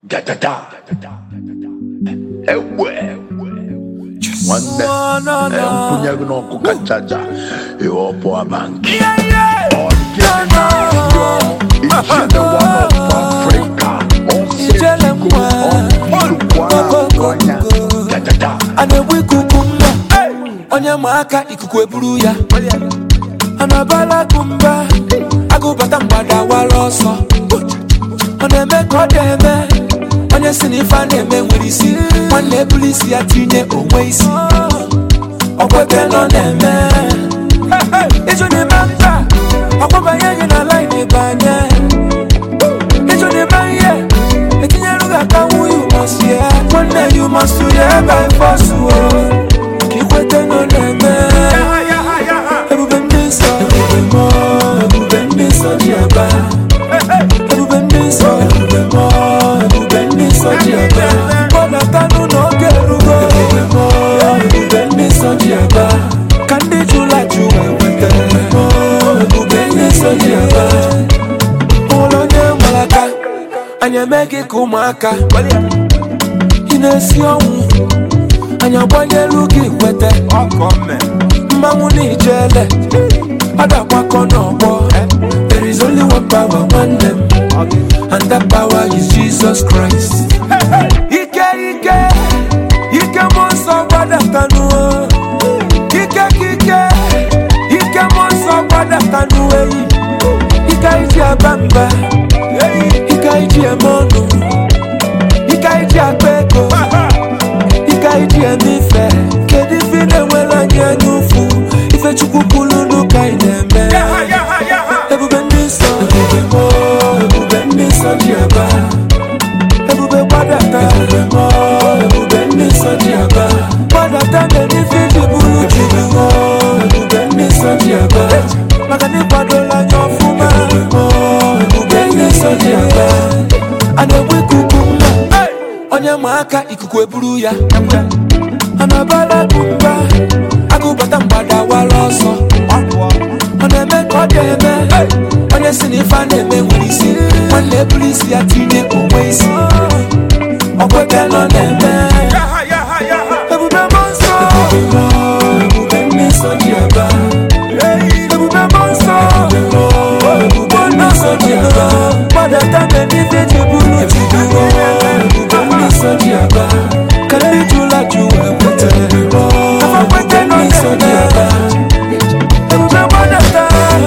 Da da da. Ewe. Nwanne. Eh, Mpunye gị n'ọkụ kacha aja. Ihe ọ bụ abanki. Ọ dị Ichie one of Africa. Ijele mwa. Ọnya. Da da da. a na-egbu ikuku mma onye ma aka ikuku eburu ya a na-abala akụ mba agụbata mgbada wara ọsọ ọ na-eme ka ọ na-eme onye si na ife a na-eme nwere isi nwanne eburu isi ya tinye onwe isi ọkwete nọ na-eme ịjụ n'ime mba ọkwabanye gị na lain ịbanye ịjụ n'ime ihe etinyere gị aka nwu yu mọsi ya nwanne yu mọsi ya ebe fọsụ o ka ikwete nọ na-eme ebube ndị nsọ ebube mọ ebube ndị nsọ ji aba ebube ndị nsọ ebube mọ ebube ndị nsọ ji aba kpọdatanụ n'oge erugo ebube mọ ebube ndị nsọ ji aba ka ndị jụla jụ wee nweta mọ ebube ndị nsọ ji aba ụlọ onye nwere aka anyị eme gị ka ụmụaka ị na-esi ọnwụ anyị agbanyelu gị kwete mmanwụ na ijele ọ ga-agbakọ n'ọgbọ there is only one power nwanne m and that power is Jesus Christ ike ike ike mmụọ nsọ gbadatanụ ike ka ike ike mmụọ nsọ gbadatanụ eyi ike iji aba mba ike iji eme ọnụ ike iji akpa ego ike iji eme ife kedu ife ị na-enwere anyị anya ụfụ ife chukwu kwuru n'ụka ị na-eme ebube ndị nsọ ebube mọ ebube ndị nsọ ji aba ebube gbadata ebube mọ ebube ndị nsọ ji aba gbadata mere ife iji bụrụ chukwu mọ ebube ndị nsọ ji aba maka na ịkwadola anya ọfụma ebube mọ ebube ndị nsọ ji aba a na-egbu ikuku mma onye ma aka ikuku eburu ya a na-abala akụ mba agụbata mgbada wara ọsọ ọ na-eme ka ọ ga-eme onye si na ife a na-eme nwere isi nwanne eburu isi ya tinye onwe isi ọkwete nọ na-eme ebube mmụọ nsọ ebube mmụọ, ebube ndị nsọ ji aba ebube mmụọ nsọ ebube ndị nsọ ji aba gbadata mgbe n'ife ji bụrụ chukwu ebube ndị nsọ ji aba ka ndị jụla jụ wee kweta kafa kwete nọ nsọ ji aba ebube gbadata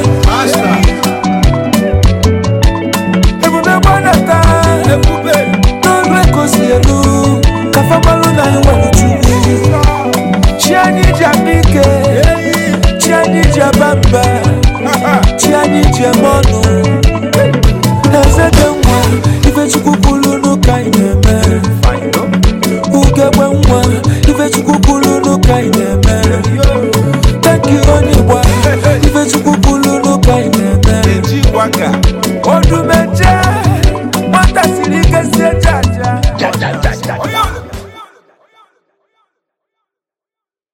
ebube gbadata n'ọrụ ekosi elu kafa gbalụ na anyị nwere chukwu chi anyị ji akpa ike chi anyị ji aba mba chi anyị ji eme ọnụ eze dị nwa ife chukwu kwuru n'ụka anyị na-eme ugegbe nwa ife chukwu kwuru n'ụka anyị na-eme tanki onye gba ife chukwu kwuru n'ụka anyị na-eme ọdụm